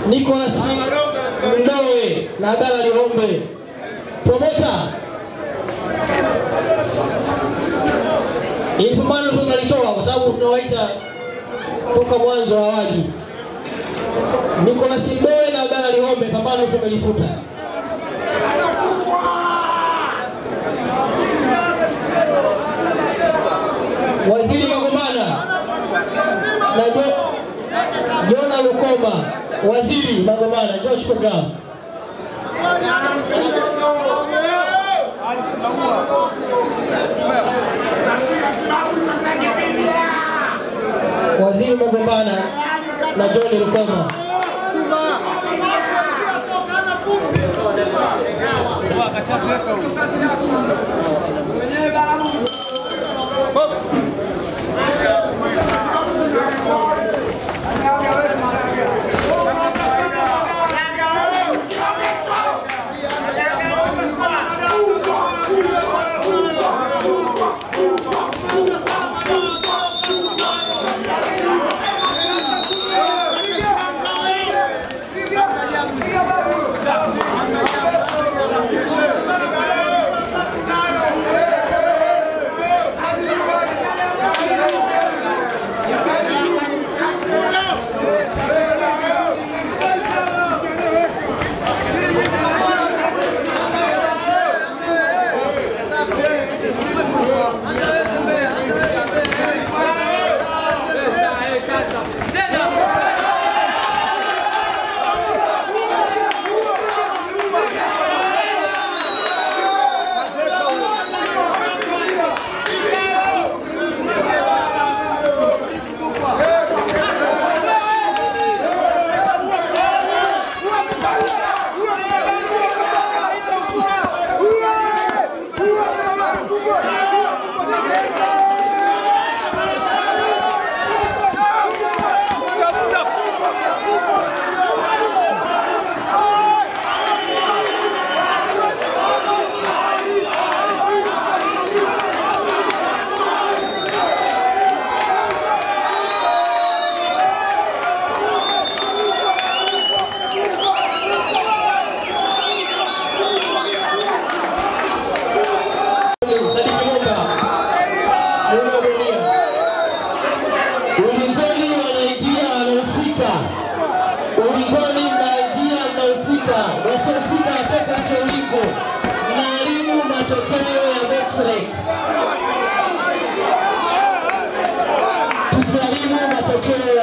Nicholas Mdowe na Abdalla Lihombe. Promota, ili pambano hilo tunalitoa kwa sababu tunawaita toka mwanzo hawaji. Nicholas Mdowe na Abdalla Lihombe, pambano tumelifuta. Waziri Magomana na Jo- Jona Lukoma, Waziri Magomana, njoo chukua gramu. Waziri Magomana na John Lukoma. Sadiki Mumba, Muda Dunia. Ulingoni wanaingia wanahusika, ulingoni mnaingia mnahusika, wasiohusika watoka mchauliko, mnaharibu matokeo ya Bexrec. Tusiharibu matokeo